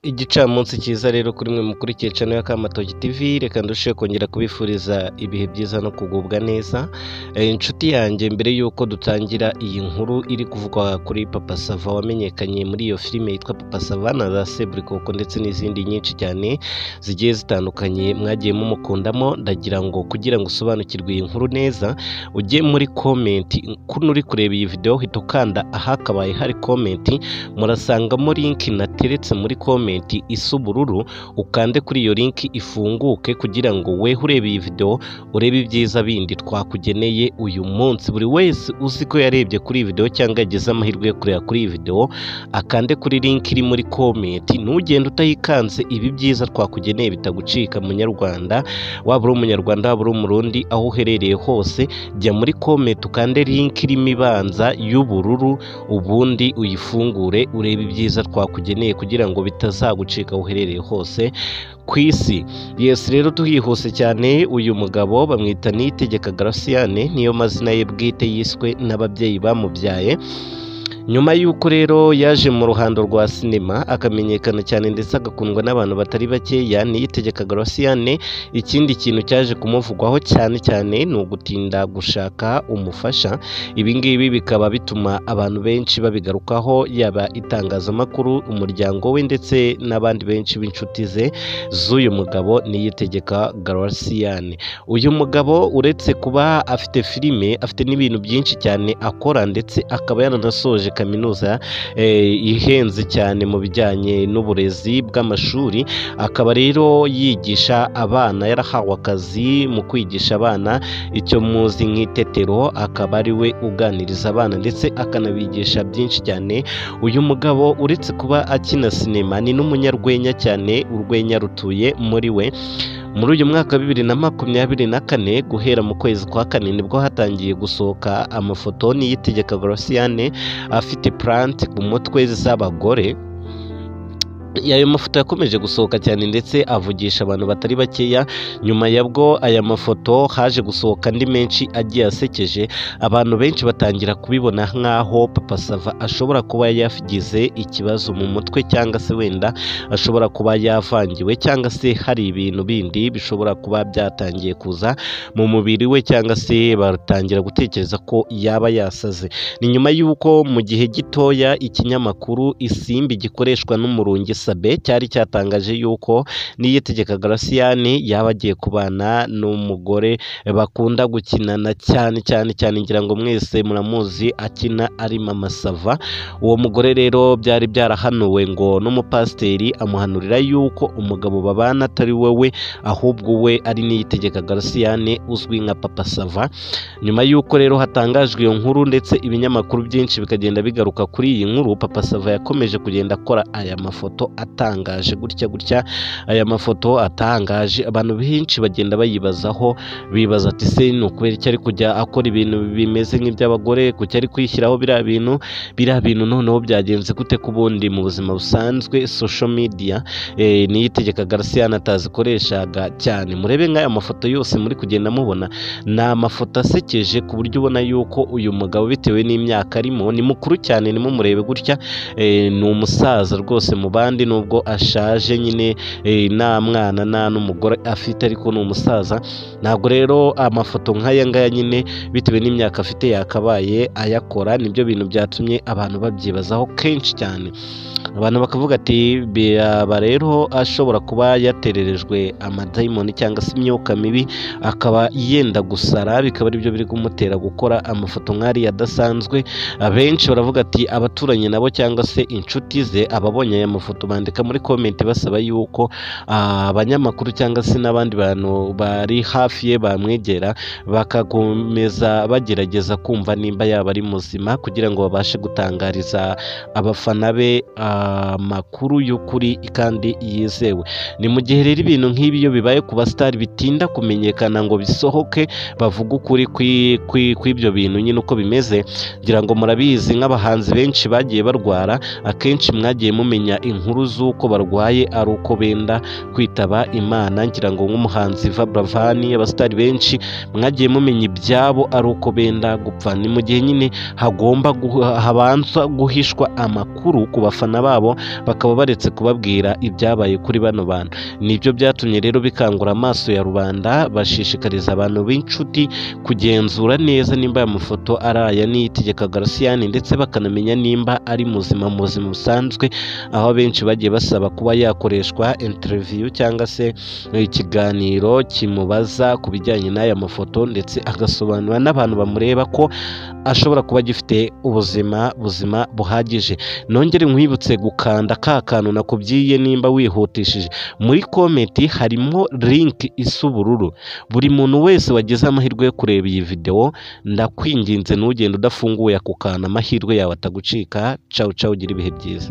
Igicamunsi cyiza rero kuri mwe mukurikiye cano ya Kamatogi TV, reka ndusheho kongera kubifuriza ibihe byiza no kugubwa neza. Eh, Inshuti yanjye mbere y'uko dutangira iyi nkuru iri kuvugwa kuri Papa Sava wamenyekanye muri iyo filime yitwa Papa Sava na za Seburikoko ndetse n'izindi nyinshi cyane zigiye zitandukanye mwagiye mumukundamo, ndagira ngo kugira ngo usobanukirwe iyi nkuru neza ujye muri komenti, kuno uri kureba iyi videwo hita ukanda ahakabaye hari komenti murasangamo linki nateretse muri komenti isa ubururu ukande kuri iyo linki ifunguke kugira ngo we urebe iyi video urebe ibyiza bindi twakugeneye uyu munsi buri wese uzi ko yarebye kuri iyi video cyangwa yagize amahirwe yo kureba kuri iyi video akande kuri linki iri muri komenti ntugende utayikanze ibi byiza twakugeneye bitagucika munyarwanda waba uri umunyarwanda waba uri umurundi aho uherereye hose jya muri komenti ukande linki irimo ibanza y'ubururu ubundi uyifungure urebe ibyiza twakugeneye kugira ngo bitazagucika aho uherereye hose ku isi yesi rero turihuse cyane uyu mugabo bamwita niyitegeka garasiyane niyo mazina ye bwite yiswe n'ababyeyi bamubyaye nyuma y'uko rero yaje mu ruhando rwa sinema akamenyekana cyane ndetse agakundwa n'abantu batari bakeya niyitegeka garasiyane ikindi kintu cyaje kumuvugwaho cyane cyane ni ugutinda gushaka umufasha ibi ngibi bikaba bituma abantu benshi babigarukaho yaba itangazamakuru umuryango we ndetse n'abandi benshi b'inshuti ze z'uyu mugabo niyitegeka garasiyane uyu mugabo uretse kuba afite filime afite n'ibintu byinshi cyane akora ndetse akaba yaranasoje kaminuza eh, ihenze cyane mu bijyanye n'uburezi bw'amashuri akaba rero yigisha abana yarahawe akazi mu kwigisha abana icyo muzi nk'itetero akaba ari we uganiriza abana ndetse akanabigisha byinshi cyane uyu mugabo uretse kuba akina sinema ni n'umunyarwenya cyane urwenya rutuye muri we muri uyu mwaka wa bibiri na makumyabiri na kane guhera mu kwezi kwa kane nibwo hatangiye gusohoka amafoto niyitegeka Graciane afite plant ku mutwe z'abagore ayo mafoto yakomeje gusohoka cyane ndetse avugisha abantu batari bakeya nyuma yabwo aya mafoto haje gusohoka andi menshi agiye asekeje abantu benshi batangira kubibona nk'aho papa sava ashobora kuba yagize ikibazo mu mutwe cyangwa se wenda ashobora kuba yavangiwe cyangwa se hari ibintu bindi bishobora kuba byatangiye kuza mu mubiri we cyangwa se batangira gutekereza ko yaba yasaze ni nyuma y'uko mu gihe gitoya ikinyamakuru isimbi gikoreshwa n'umurungi sabe cyari cyatangaje yuko niyitegeka garasiyani yaba agiye kubana n'umugore bakunda gukinana cyane cyane cyane ngira ngo mwese muramuzi akina ari mama sava uwo mugore rero byari byarahanuwe ngo n'umupasiteri amuhanurira yuko umugabo babana atari wowe ahubwo we ari niyitegeka garasiyani uzwi nka papa sava nyuma y'uko rero hatangajwe iyo nkuru ndetse ibinyamakuru byinshi bikagenda bigaruka kuri iyi nkuru papa sava yakomeje kugenda akora aya mafoto atangaje gutya gutya aya mafoto atangaje abantu benshi bagenda bayibazaho bibaza ati se ni ukubera iki ari kujya akora ibintu bimeze nk'iby'abagore kuki ari kwishyiraho biriya bintu biriya bintu noneho byagenze gute ku bundi mu buzima busanzwe social media eh, niyitegeka garcia atazikoreshaga cyane murebe nk'aya mafoto yose muri kugenda mubona ni amafoto asekeje ku buryo ubona yuko uyu mugabo bitewe n'imyaka arimo ni mukuru cyane nimumurebe gutya eh, ni umusaza rwose mu bandi nubwo ashaje nyine eh, nta mwana nta n'umugore afite ariko ni umusaza ntabwo rero amafoto nk'aya ngaya nyine bitewe n'imyaka afite yakabaye ayakora nibyo bintu byatumye abantu babyibazaho kenshi cyane abantu bakavuga ati biraba rero ashobora kuba yatererejwe amadayimoni cyangwa se imyuka mibi akaba yenda gusara bikaba aribyo biri kumutera gukora amafoto nk'ariya adasanzwe abenshi baravuga ati abaturanyi nabo cyangwa se inshuti ze ababonye aya mafoto bandika muri komenti basaba yuko ah, abanyamakuru cyangwa se n'abandi bantu bari hafi ye bamwegera bakakomeza bagerageza kumva nimba yaba ari muzima kugira ngo babashe gutangariza abafana be amakuru y'ukuri kandi yizewe ni mu gihe rero ibintu nk'ibi iyo bibaye ku basitari bitinda kumenyekana ngo bisohoke bavuge ukuri kwi- kwi- kw'ibyo bintu nyine uko bimeze ngira ngo murabizi nk'abahanzi benshi bagiye barwara akenshi mwagiye mumenya inkuru z'uko barwaye ari uko benda kwitaba imana ngira ngo nk'umuhanzi Vabravani abasitari benshi mwagiye mumenya ibyabo ari uko benda gupfa ni mu gihe nyine hagomba guha- habanza guhishwa amakuru ku bafana babo babo bakaba baretse kubabwira ibyabaye kuri bano bantu nibyo byatumye rero bikangura amaso ya rubanda bashishikariza abantu b'inshuti kugenzura neza nimba aya mafoto ari aya n'iyitegeka garasiyani ndetse bakanamenya nimba ari muzima mu buzima busanzwe aho abenshi bagiye basaba kuba yakoreshwa interiviyu cyangwa se ikiganiro kimubaza ku bijyanye n'aya mafoto ndetse agasobanura n'abantu bamureba ko ashobora kuba agifite ubuzima buzima buhagije nongere nkwibutse gukanda ka kantu nakubwiye nimba wihutishije muri komenti harimo linki isa ubururu buri muntu wese wagize amahirwe yo kureba iyi videwo ndakwinginze ntugende udafunguye ako kantu amahirwe yawe atagucika cawu cawu ugira ibihe byiza